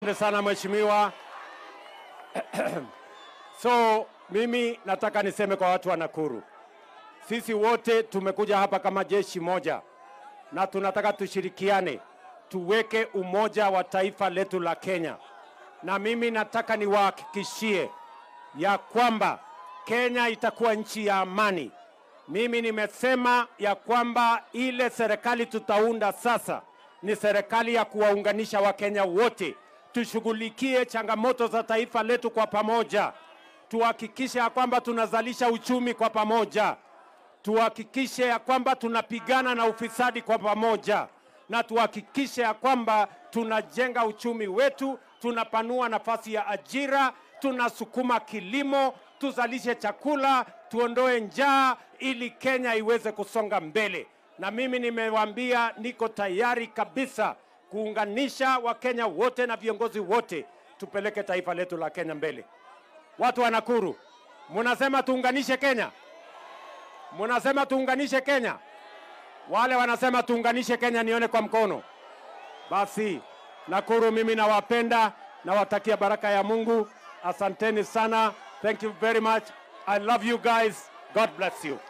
Asante sana mheshimiwa. So mimi nataka niseme kwa watu wa Nakuru, sisi wote tumekuja hapa kama jeshi moja, na tunataka tushirikiane, tuweke umoja wa taifa letu la Kenya, na mimi nataka niwahakikishie ya kwamba Kenya itakuwa nchi ya amani. Mimi nimesema ya kwamba ile serikali tutaunda sasa ni serikali ya kuwaunganisha Wakenya wote, tushughulikie changamoto za taifa letu kwa pamoja, tuhakikishe ya kwamba tunazalisha uchumi kwa pamoja, tuhakikishe ya kwamba tunapigana na ufisadi kwa pamoja, na tuhakikishe ya kwamba tunajenga uchumi wetu, tunapanua nafasi ya ajira, tunasukuma kilimo, tuzalishe chakula, tuondoe njaa ili Kenya iweze kusonga mbele. Na mimi nimewaambia niko tayari kabisa kuunganisha Wakenya wote na viongozi wote, tupeleke taifa letu la Kenya mbele. Watu wa Nakuru, munasema tuunganishe Kenya, munasema tuunganishe Kenya. Wale wanasema tuunganishe Kenya, nione kwa mkono. Basi Nakuru, mimi nawapenda, nawatakia baraka ya Mungu. Asanteni sana. Thank you very much. I love you guys. God bless you.